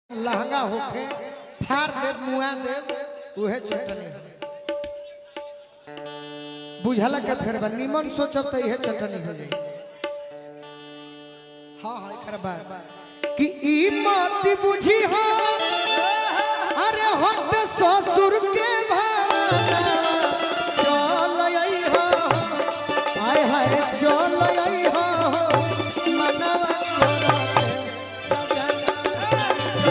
लहंगा होखे फाड़ देव मुआ देव उहे चटनी बुझल के फिर बा निमन सोचब तो इहे चटनी हो जाई हाँ हाँ एकर बाद कि ई मत बुझी हो अरे हट ससुर के भावना चल आई हो हाय हाय चल आई हो मनवा छोड़ा के सजना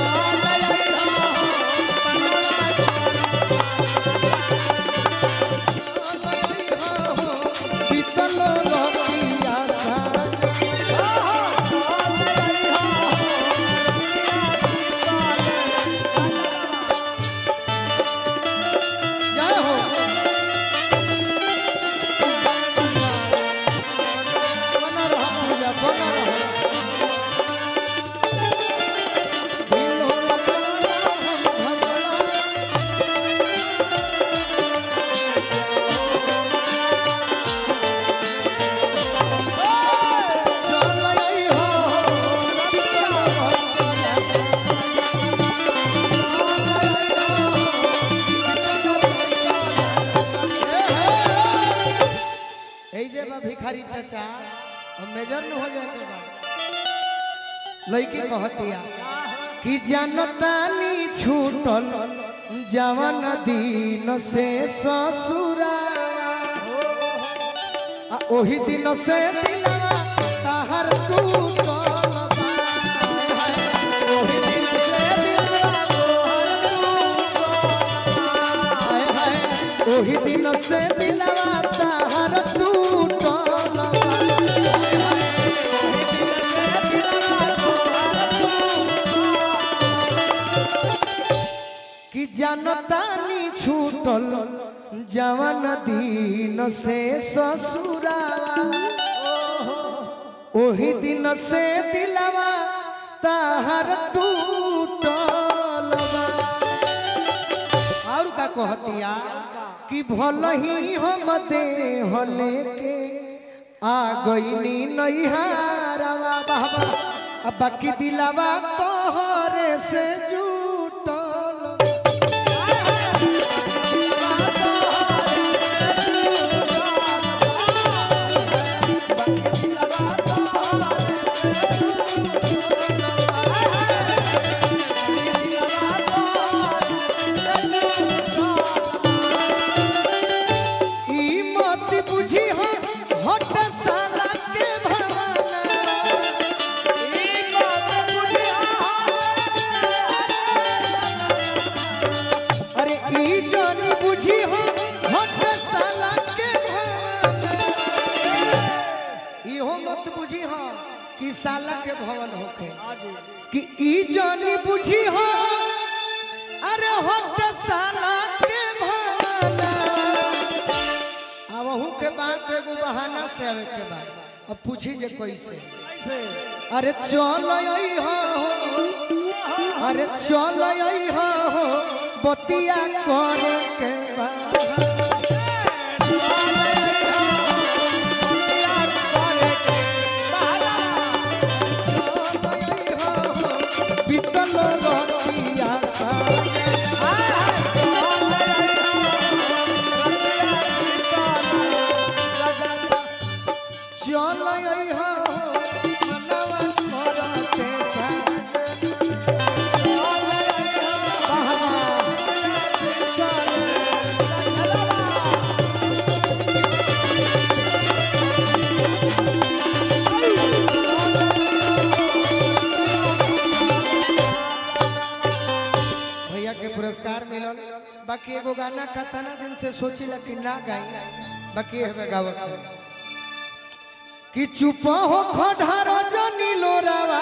बीतलो रतिया सा जय हो बना रहा पूजा बना रहा दिल हो लगा हम भगवान चल आई हो এই যে बा भिखारी चाचा हम मेजर न हो जाए के बाद लड़की कहतिया कि जनतानी छूटल जवन दिन से ससुरा आ ओही दिन से दिलवा ताहर टूटल बा। ओही दिन से दिलवा हाय हाय ओही दिन से दिलवा ताहर टूटल बा। कि जनतानी छूटल जवन दिन से ससुरा ओही दिन से दिलवा ताहर टूटल बा। और का कहतिया कि भल ही हम देह लेके आ गईनी नैहारवा बाबा अब बाकी दिलवा तोहरे से जुटल ई मत बुझी हो हट साला के भावना अरे ई जानी बुझी हो हट साला के भावना इहो मत बुझी हो कि साला के भवन होखे कि ई जानी बुझी हो अरे हट साला के भावना अब अहू के बात एगो बहाना से आवे के बाद अब पूछी जे कैसे अरे चल आई हो अरे चल आई हो बतिया करे के बाद चल आई हो बीतल रतिया सा चल आई हो मनवा करते सा भैया के पुरस्कार मिलल बाकी एगो गाना कतना दिन से सोची कि ना गाई बाकी हमें गावत है कि चुप हो खढ़ार जनी लोरावा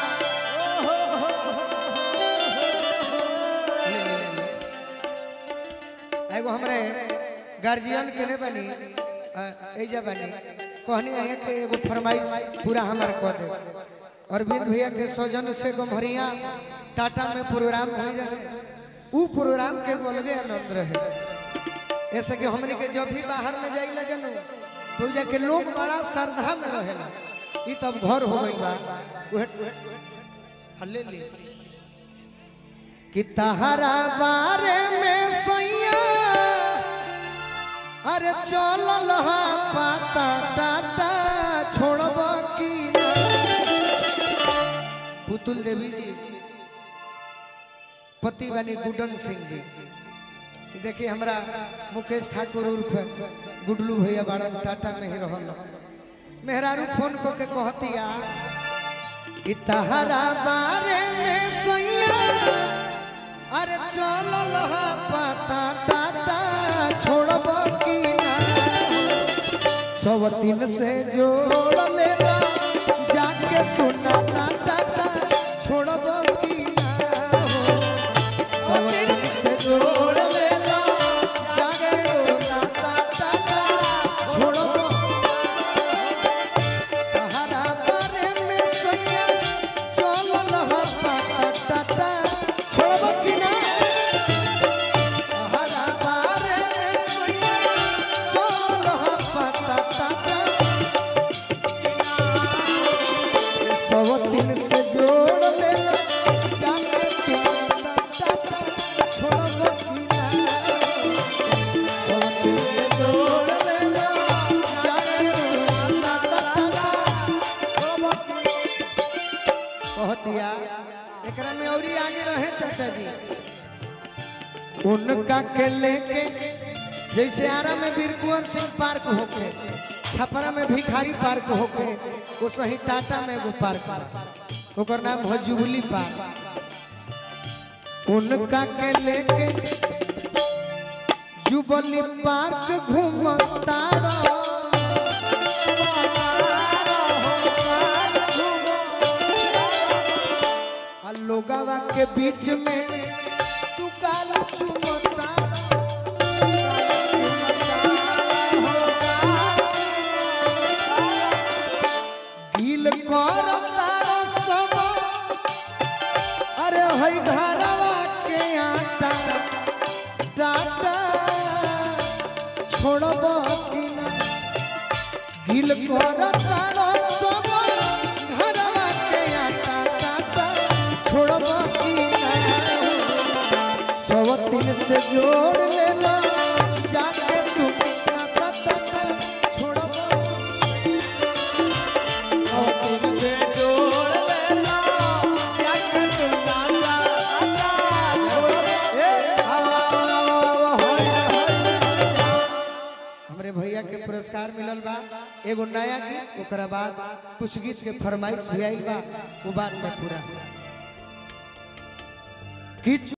ले, ले, ले, ले। एगो हमरे गार्जियन के ने बनी अ, एजा बनी कहनी है कि एगो फरमाइश पूरा हमार कह दे अरविंद भैया के सौजन से गम्हरिया टाटा में प्रोग्राम हो रहे ऊ प्रोग्राम के एगो अलगे आनंद रहे ऐसे कि हमने के जब भी बाहर में जाइला जनू तो जाके लोग बड़ा श्रद्धा में रहेला ई तब घर हो गई बा उहे हल्ले ले कि तहरा बारे में सैया अरे चलल हा पाता टाटा छोड़ब की ना? पुतुल देवी जी पति बनी गुडन सिंह जी कि देखिए हमरा मुकेश ठाकुर उर्फ गुडलू भैया बाड़न टाटा में ही रहल मेहरारू फोन को के कहतिया कि तहरा बारे में सैया अरे चलल हा पाता टाटा छोड़ब की ना सब तीन से जोड़ लेना जाके तू ना टाटा छोड़ब की ना हो सब तीन से जोड़ लेना जाके तू ना टाटा छोड़ब तहरा बारे में सैया चलल हा पाता टाटा छोड़ब की ना तहरा बारे में सैया चलल हा पाता टाटा सब दिन से जोड़ लेना जाके तुम्हारा टाटा छोड़ब की ना सब दिन से जोड़ लेना जाके तुम्हारा टाटा छोड़ब कहतिया एकरा में औरी आगे रहे चाचा जी उनका के लेके जैसे आरा में वीर कुंवर सिंह पार्क होके छपरा में भिखारी पार्क होके वो सही टाटा में एगो पार्क ओकर नाम है जुबली पार्क उनका के लेके जुबली पार्क घूमता आ लोगावा के बीच में तू काला चुमता गील कर तारा सब अरे हई घरवा के आटा टाटा छोड़ब की ना गील कर तारा सब घरवा के आटा टाटा छोड़ब की ना सब तीन से जोड़ लेना जाके तू टाटा टाटा छोड़ब हमरे भैया के पुरस्कार मिलल बा एगो नया गीत ओकरा बाद कुछ गीत के फरमाइश भी आइल बा वो बात में पूरा कि